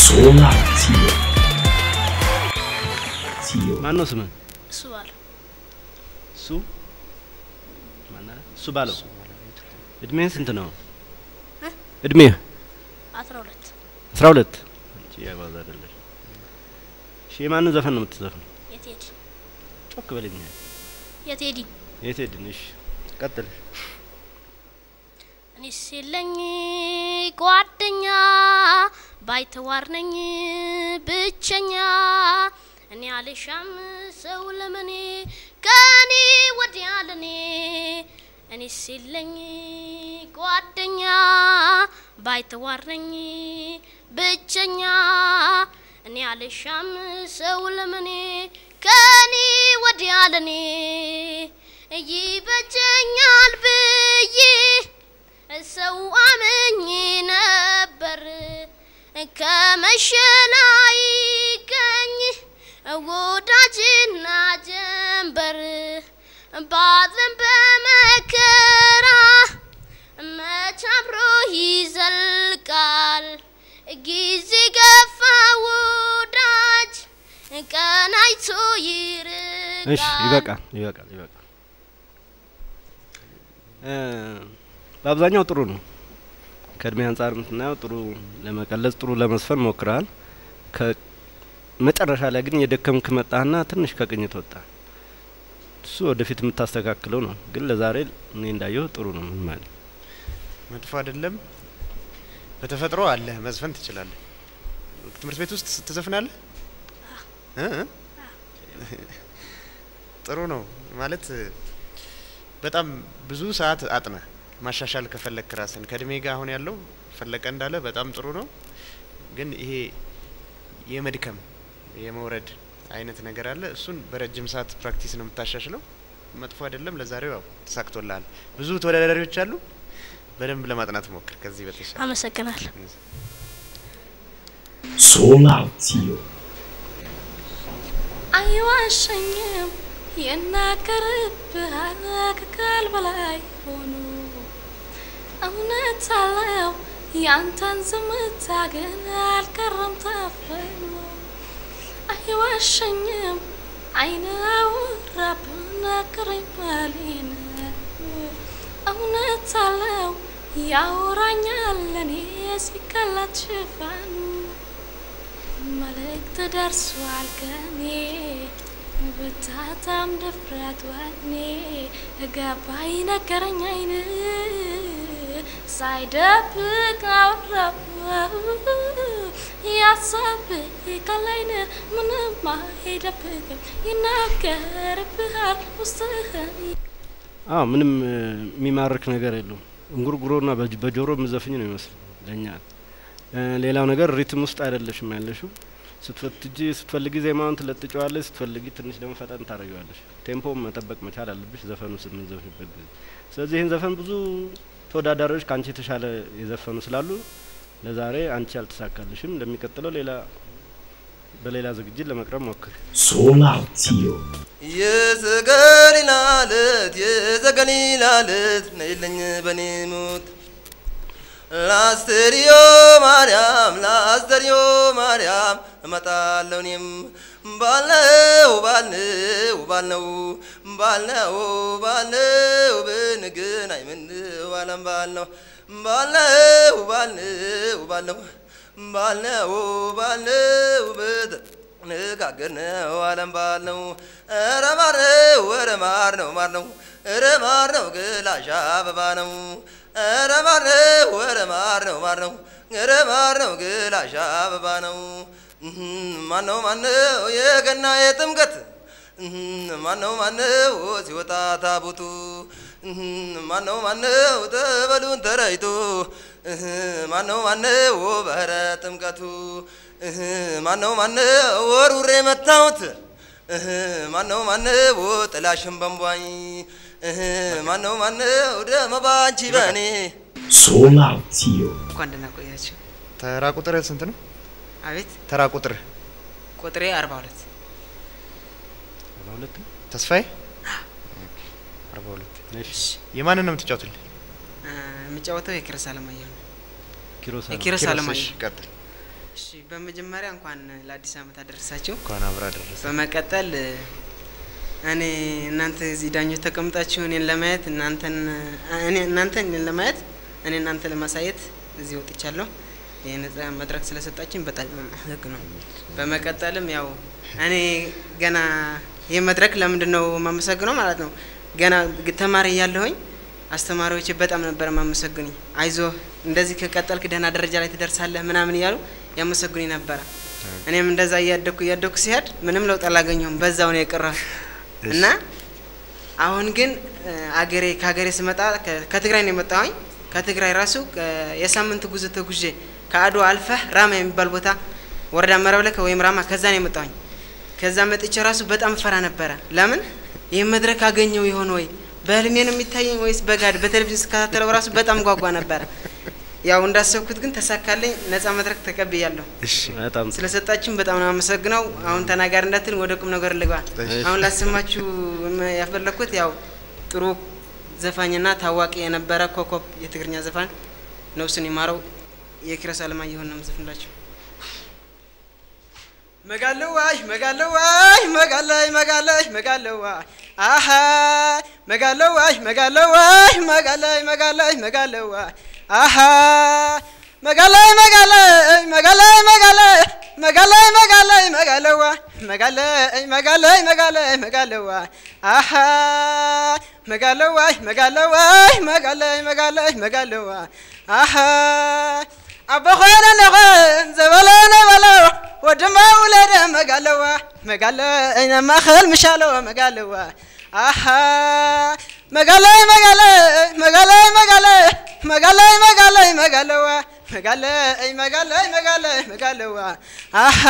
Solar Tier. Tier. ማን ነው ስምህ? እሱ ባለው እሱ ማነህ? እሱ ባለው እድሜህ ስንት ነው? እ? እድሜህ አስራ ሁለት አስራ ሁለት አንቺ ያባዛ አይደለሽ። እሺ የማንን ዘፈን ነው የምትዘፍነው? የቴዲ ጮክ በልኝ። የቴዲ የት ሄድን? እሺ ቀጥል። እኔ ሲለኝ ጓደኛ ባይተዋር ነኝ ብቸኛ እኔ አልሻም ሰው ለመኔ ከኔ ወዲያ ለኔ እኔ ሲለኝ ጓደኛ ባይተዋር ነኝ ብቸኛ እኔ አልሻም ሰው ለመኔ ከኔ ወዲያ ለኔ ይበጀኛል ብዬ ሰው አመኝ ነበር ከመሸላይ ገኝ ወዳጅና ጀንበር ባዘን በመከራ መች አብሮ ይዘልቃል ጊዜ ገፋ ወዳጅ ቀናይቶ ይርቃል እሺ ይበቃል፣ ይበቃል፣ ይበቃል። እ በአብዛኛው ጥሩ ነው። ከእድሜ አንጻር የምትናየው ጥሩ ለመቀለጽ ጥሩ ለመስፈን ሞክረሃል። ከመጨረሻ ላይ ግን የደከምክ መጣህና ትንሽ ከቅኝት ወጣ። እሱ ወደፊት የምታስተካክለው ነው። ግን ለዛሬ እኔ እንዳየው ጥሩ ነው። ምን ማለት መጥፎ አይደለም። በተፈጥሮ አለ መዝፈን ትችላለህ። ትምህርት ቤት ውስጥ ትዘፍናለህ? እ እ? ጥሩ ነው ማለት በጣም ብዙ ሰዓት አጥነ ማሻሻል ከፈለክ ራስን ከእድሜ ጋር አሁን ያለው ፈለቀ እንዳለ በጣም ጥሩ ነው። ግን ይሄ የመድከም የመውረድ አይነት ነገር አለ። እሱን በረጅም ሰዓት ፕራክቲስ ነው የምታሻሽለው። መጥፎ አይደለም። ለዛሬው ያው ተሳክቶልሃል። ብዙ ተወዳዳሪዎች አሉ። በደንብ ለማጥናት ሞክር። ከዚህ በተሻለ አመሰግናለሁ። Solar Tier. አይዋሸኝም ይናገርብሃል ከቃል በላይ ሆኖ እውነት አለው ያንተን ዝምታ ግን አልቀረም ታፍኖ አይዋሸኝም አይን አውራብን ነግረኝ ባሌን እውነት አለው ያወራኛል ለኔ ሲቀላት ሽፋኑ መልእክት ደርሷል ከኔ ብታታም ድፍረት ወኔ ገባኝ ነገረኝ አይን ሳይደብቅ አወራው ያሳብ ከላይን ምንም አይደብቅም ይናገርብሃል ውስጥህን አዎ ምንም እ የሚማርክ ነገር የለውም። እንጉርጉሮና በጅ- በጆሮ የምዘፍኝ ነው ይመስል ለኛ። እ ሌላው ነገር ሪትም ውስጥ አይደለሽም ያለሽው። ስትፈትጂ ስትፈልጊ ዜማውን ትለጥጨዋለሽ፣ ስትፈልጊ ትንሽ ደግሞ ፈጠን ታደርጊዋለሽ። ቴምፖም መጠበቅ መቻል አለብሽ ዘፈኑ ስምንዘፍንበት ጊዜ። ስለዚህ ይህን ዘፈን ብዙ ተወዳዳሪዎች ከአንቺ የተሻለ የዘፈኑ ስላሉ ለዛሬ አንቺ አልተሳካልሽም። እንደሚቀጥለው ሌላ በሌላ ዝግጅት ለመቅረብ ሞክር። Solar Tier. የዘገሊላ ልት የዘገሊላ ልት ነይልኝ በኔ ሞት ላስተርዮ ማርያም ላስተርዮ ማርያም እመጣለሁ እኔም ባልነው ባልነው ባልነው ባልነው ባልነው ብንገናኝ ምነው አለም ባልነው ባልነው ባልነው ባልነው ባልነው ባልነው ብት ንጋገር ነው አለም ባል ነው ኧረ ማር ነው ኧረ ማር ነው ማር ነው ኧረ ማር ነው ግላሽ አበባ ነው ኧረ ማር ነው ኧረ ማር ነው ማር ነው ኧረ ማር ነው ግላሽ አበባ ነው ማነው ማነው የገና የጥምቀት ማነው ማነው ሲወጣ ታቦቱ ማነው ማነው ጠበሉን ተረይቶ ማነው ማነው ባህረ ጥምቀቱ ማነው ማነው ወሩሬ መታወት ማነው ማነው ጥላሽን በንቧኝ ማነው ማነው ደመ ባንቺ በኔ Solar Tier. እንኳን ደህና ቆያችሁ። ተራ ቁጥር ስንት ነው? አቤት ተራ ቁጥር ቁጥሬ አርባ ሁለት አርባ ሁለት ተስፋዬ አርባ ሁለት የማንን ነው የምትጫወትልኝ? እ፣ የምጫወተው የኪሮስ አለማየሁ ነው። ኪሮስ የኪሮስ ኪሮስ፣ አለማየሁ እሺ፣ ቀጥል። እሺ በመጀመሪያ እንኳን ለአዲስ ዓመት አደረሳችሁ። እንኳን አብራ ደረሰ። በመቀጠል እኔ እናንተ እዚህ ዳኞች ተቀምጣችሁ እኔን ለማየት እናንተን እኔ እናንተ እኔን ለማየት እኔ እናንተ ለማሳየት እዚህ ወጥቻለሁ። ይህ ነጻ መድረክ ስለሰጣችን በጣም ህግ ነው። በመቀጠልም ያው እኔ ገና ይህ መድረክ ለምንድን ነው የማመሰግነው ማለት ነው ገና ግ- ተማሪ እያለሁኝ አስተማሪዎች በጣም ነበር የማመሰግኑኝ። አይዞህ እንደዚህ ከቀጠልክ ደህና ደረጃ ላይ ትደርሳለህ ምናምን እያሉ ያመሰግኑኝ ነበረ። እኔም እንደዛ እያደግኩ እያደግኩ ሲሄድ ምንም ለውጥ አላገኘሁም። በዛው ነው የቀረሁ እና አሁን ግን እ፣ አገሬ ከሀገሬ ስመጣ ከ- ከትግራይ ነው የመጣሁኝ። ከትግራይ ራሱ ከ- የሳምንት ጉዞ ተጉዤ ከአድዋ አልፈህ ራማ የሚባል ቦታ ወረዳ መረብለከ ወይም ራማ ከዛ ነው የመጣሁኝ። ከዛ መጥቼ ራሱ በጣም ፈራ ነበረ። ለምን ይህ መድረክ አገኘው ይሆን ወይ በህልሜ ነው የሚታየኝ ወይስ በጋድ በቴሌቪዥን ስከታተለው ራሱ በጣም ጓጓ ነበረ። ያው እንዳሰብኩት ግን ተሳካለኝ። ነጻ መድረክ ተቀብያለሁ። እሺ በጣም ጥሩ። ስለሰጣችሁን በጣም ነው አመሰግነው። አሁን ተናጋሪ እንዳትል ወደ ቁም ነገር ልግባ። አሁን ላሰማችሁ የም- ያፈለግኩት ያው ጥሩ ዘፋኝና ታዋቂ የነበረ ኮከብ የትግርኛ ዘፋኝ ነፍሱን ይማረው የኪሮስ አለማየሁን ነው የምዘፍንላችሁ። መጋለዋይ መጋለዋይ መጋለይ መጋለይ መጋለዋይ አሀ መጋለዋይ መጋለዋይ መጋለይ መጋለይ መጋለዋይ አሀ መጋለይ መጋለይ መጋለይ መጋለይ መጋለይ መጋለይ መጋለዋይ መጋለይ መጋለይ መጋለይ መጋለዋይ አሀ መጋለዋይ መጋለዋይ መጋለይ መጋለይ መጋለዋይ አሀ አበኾነ ነኸን ዘበለ ነበለው ወድማ ውለደ መጋለዋ መጋለ ማኸል ምሻለዋ መጋለዋ አሓ መጋለይ መጋለይ መጋለይ መጋለይ መጋለይ መጋለይ መጋለዋ መጋለይ መጋለይ መጋለይ መጋለዋ አሓ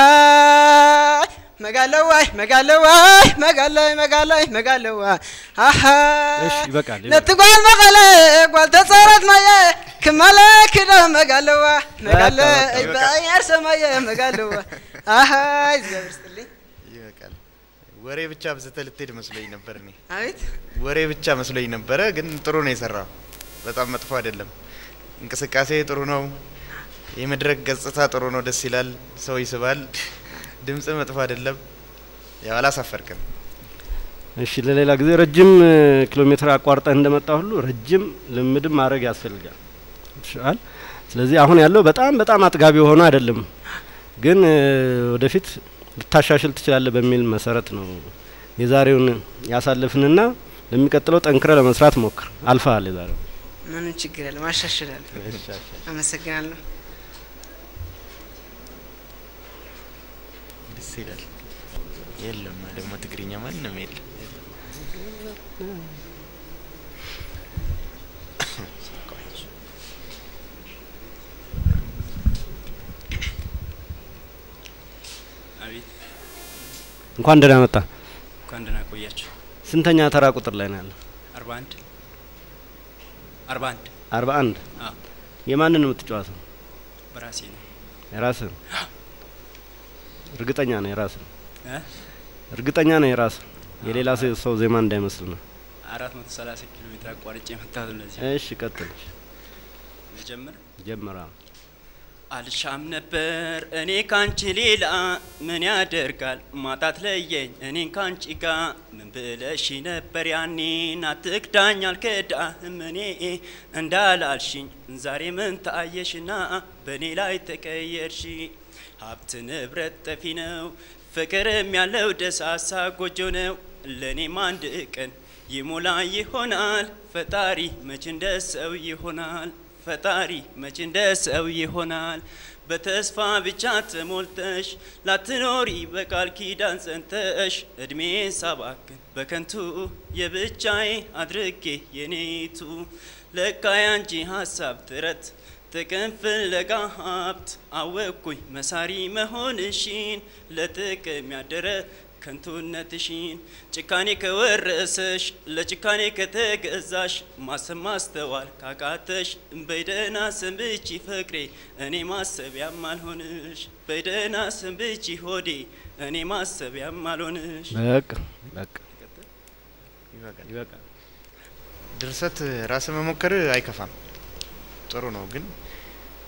መጋለዋይ መጋለዋይ መጋለይ መጋለይ መጋለዋ አሓ እሺ ይበቃል ይበቃል። ነቲ ጓል መቐለ ጓል ተፀረት ማየ ክመለ ክደ መጋለዋ መጋለ በቃ፣ በቃ። በአያር ሰማየ መጋለዋ አሃይ እግዚአብሔር ይስጥልኝ። ይበቃል። ወሬ ብቻ ብዝተ ልትሄድ መስሎኝ ነበር እኔ አቤት ወሬ ብቻ መስሎኝ ነበረ፣ ግን ጥሩ ነው የሰራው። በጣም መጥፎ አይደለም። እንቅስቃሴ ጥሩ ነው። የመድረክ ገጽታ ጥሩ ነው፣ ደስ ይላል፣ ሰው ይስባል። ድምጽ መጥፎ አይደለም። ያው አላሳፈርክም። እሺ ለሌላ ጊዜ ረጅም እ, ኪሎ ሜትር አቋርጠህ እንደመጣ ሁሉ ረጅም ልምድም ማድረግ ያስፈልጋል። ይሻል። ስለዚህ አሁን ያለው በጣም በጣም አጥጋቢ ሆኖ አይደለም፣ ግን እ, ወደፊት ልታሻሽል ትችላለህ በሚል መሰረት ነው የዛሬውን ያሳልፍንና ለሚቀጥለው ጠንክረ ለመስራት ሞክር። አልፈሃል የዛሬው። ምንም ችግር የለም፣ አሻሽላለሁ። አመሰግናለሁ። ደስ ይላል። የለም ደግሞ ትግርኛ ማንም የለም። አቤት እንኳን ደህና መጣ። እንኳን ደህና ቆያችሁ። ስንተኛ ተራ ቁጥር ላይ ነው ያለው? አርባ አንድ አርባ አንድ አርባ አንድ አዎ የማንን ነው የምትጫወተው? በራሴ ነው የራስህ እርግጠኛ ነው የራስህ እ? እርግጠኛ ነው የራስህ የሌላ ሰው ሰው ዜማ እንዳይመስል ነው። አራት መቶ ሰላሳ ኪሎ ሜትር አቋርጬ የመጣሁት ለዚህ እሺ ቀጥል። ልጀምር። ጀመራ አልሻም ነበር እኔ ካንቺ ሌላ ምን ያደርጋል ማጣት ለየኝ እኔን ካንቺ ጋ ምን ብለሽ ነበር ያኔ ናትክዳኝ አልከዳህም እኔ እንዳላልሽኝ ዛሬ ምን ታየሽና በእኔ ላይ ተቀየርሽ ሀብት ንብረት ጠፊ ነው ፍቅርም ያለው ደሳሳ ጎጆ ነው ለእኔም አንድ ቀን ይሞላ ይሆናል ፈጣሪ መች እንደ ሰው ይሆናል ፈጣሪ መች እንደ ሰው ይሆናል በተስፋ ብቻ ተሞልተሽ ላትኖሪ በቃል ኪዳን ጸንተሽ እድሜን ሳባክን በከንቱ የብቻዬ አድርጌ የኔቱ ለካ ያንቺ ሀሳብ ጥረት ጥቅም ፍለጋ ሀብት አወቅኩኝ መሳሪ መሆንሽን ለጥቅም ያደረ ከንቱነትሽን ጭካኔ ከወረሰሽ ለጭካኔ ከተገዛሽ ማሰብ ማስተዋል ካቃተሽ በደህና ሰንብቺ ፍቅሬ እኔ ማሰቢያም አልሆንሽ በደህና ሰንብቺ ሆዴ እኔ ማሰቢያም አልሆንሽ በቃ በቃ ይበቃል። ይበቃል። ድርሰት ራስ መሞከር አይከፋም፣ ጥሩ ነው። ግን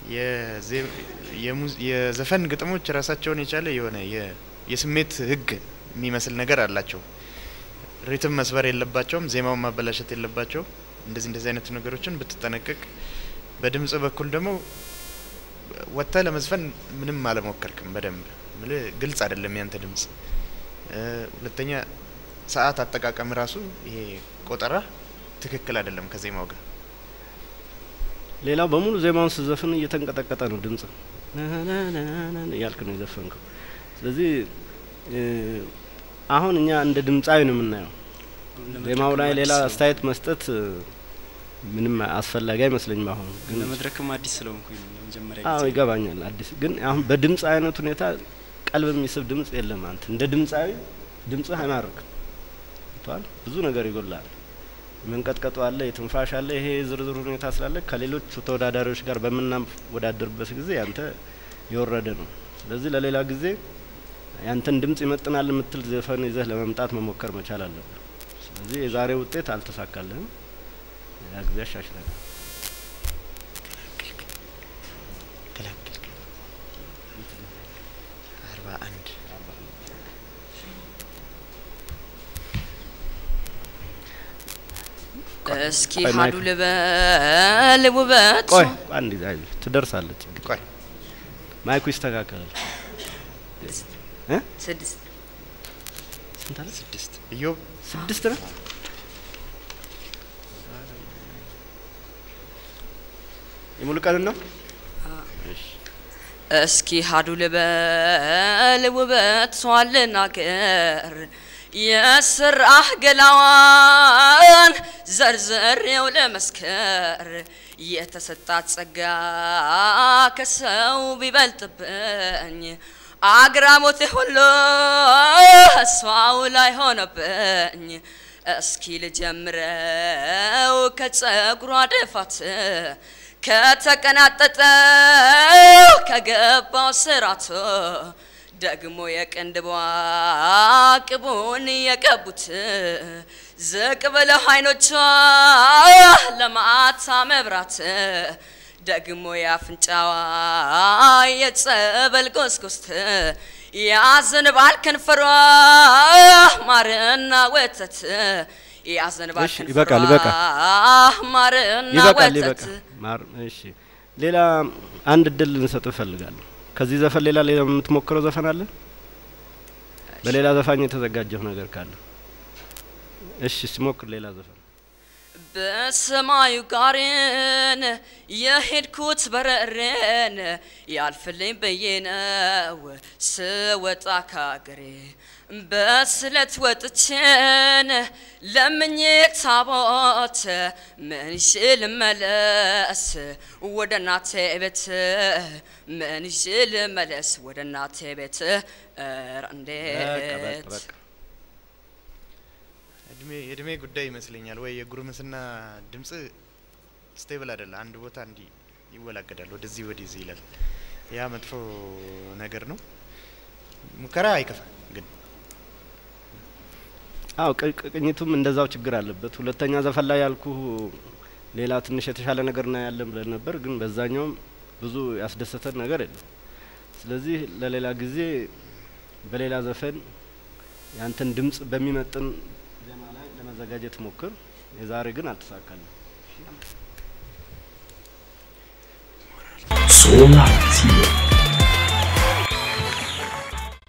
የዜ- የሙዝ- የዘፈን ግጥሞች ራሳቸውን የቻለ የሆነ የ- የስሜት ህግ የሚመስል ነገር አላቸው። ሪትም መስበር የለባቸውም፣ ዜማውን ማበላሸት የለባቸውም። እንደዚህ እንደዚህ አይነት ነገሮችን ብትጠነቀቅ፣ በድምጽ በኩል ደግሞ ወጥተህ ለመዝፈን ምንም አለሞከርክም። በደንብ ምልህ ግልጽ አይደለም ያንተ ድምጽ። እ፣ ሁለተኛ ሰዓት አጠቃቀም ራሱ ይሄ ቆጠራ ትክክል አይደለም ከዜማው ጋር ሌላው በሙሉ ዜማውን ስዘፍን እየተንቀጠቀጠ ነው ድምጽ እያልክ ነው የዘፈንከው። ስለዚህ እ፣ አሁን እኛ እንደ ድምጻዊ ነው የምናየው። ዜማው ላይ ሌላ አስተያየት መስጠት እ፣ ምንም አስፈላጊ አይመስለኝም። አሁን ግን ለመድረክም አዲስ ስለሆንኩኝ ነው ለመጀመሪያ አዎ ጊዜ ይገባኛል። አዲስ ግን አሁን በድምጽ አይነት ሁኔታ ቀልብ የሚስብ ድምጽ የለም። አንተ እንደ ድምጻዊ ድምጽህ አይማርክም። ቷል ብዙ ነገር ይጎላል። መንቀጥቀጡ አለ፣ የትንፋሽ አለ። ይሄ ዝርዝር ሁኔታ ስላለ ከሌሎች ተወዳዳሪዎች ጋር በምናወዳደርበት ጊዜ ያንተ የወረደ ነው። ስለዚህ ለሌላ ጊዜ ያንተን ድምጽ ይመጥናል የምትል ዘፈን ይዘህ ለመምጣት መሞከር መቻል አለብህ። ስለዚህ የዛሬ ውጤት አልተሳካልህም። ሌላ ጊዜ አሻሽላለን። ገላገልክ አርባ አንድ እስኪ ቆይ ሀዱ ማይክ- ልበል ውበት ቆይ አንድ ጊዜ አይዞህ፣ ትደርሳለች። ቆይ ማይኩ ይስተካከላል። እ? ስድስት ስንት አለ? ስድስት እዮብ ስድስት ነው። የሙሉ ቀን ነው። እሺ እስኪ ሀዱ ልበል ውበት ሷን ልናገር የስራህ ገላዋን ዘርዘሬው ለመስከር የተሰጣት ጸጋ ከሰው ቢበልጥብኝ አግራሞቴ ሁሉ እሷው ላይ ሆነብኝ። እስኪ ልጀምረው ከጸጉሯ ድፋት ከተቀናጠጠው ከገባው ስራቶ ደግሞ የቅንድቧ ቅቡን የቀቡት ዝቅ ብለው አይኖቿ ለማታ መብራት ደግሞ የአፍንጫዋ የጸበል ጎስጎስት ያዘንባል ከንፈሯ ማርና ወተት ያዘንባል እሺ፣ ከንፈሯ ይበቃል፣ ይበቃል። ማርና ይበቃል፣ ወተት ይበቃል። ማር እሺ፣ ሌላ አንድ እድል ልንሰጥ እፈልጋለሁ። ከዚህ ዘፈን ሌላ ሌላ የምትሞክረው ዘፈን አለ? በሌላ ዘፋኝ የተዘጋጀው ነገር ካለ እሺ፣ ሲሞክር ሌላ ዘፈን በሰማዩ ጋርን የሄድኩት በረሬን ያልፍልኝ ብዬ ነው ስወጣ ካገሬ በስለት ወጥቼን ለምኜ ታቦት ምን ይዤ ልመለስ ወደ እናቴ ቤት ምን ይዤ ልመለስ ወደ እናቴ ቤት ኧረ በቃ በቃ እንዴት በቃ እድሜ የእድሜ ጉዳይ ይመስለኛል። ወይ የጉርምስና ድምጽ ስቴብል አይደለ፣ አንድ ቦታ እንዲህ ይወላገዳል፣ ወደዚህ ወደዚህ ይላል። ያ መጥፎ ነገር ነው። ሙከራ አይከፋም ግን አው ቅኝቱም እንደዛው ችግር አለበት። ሁለተኛ ዘፈን ላይ ያልኩ ሌላ ትንሽ የተሻለ ነገር ና ያለን ብለን ነበር፣ ግን በዛኛውም ብዙ ያስደሰተን ነገር የለም። ስለዚህ ለሌላ ጊዜ በሌላ ዘፈን ያንተን ድምጽ በሚመጥን ዜማ ላይ ለመዘጋጀት ሞክር። የዛሬ ግን አልተሳካልም።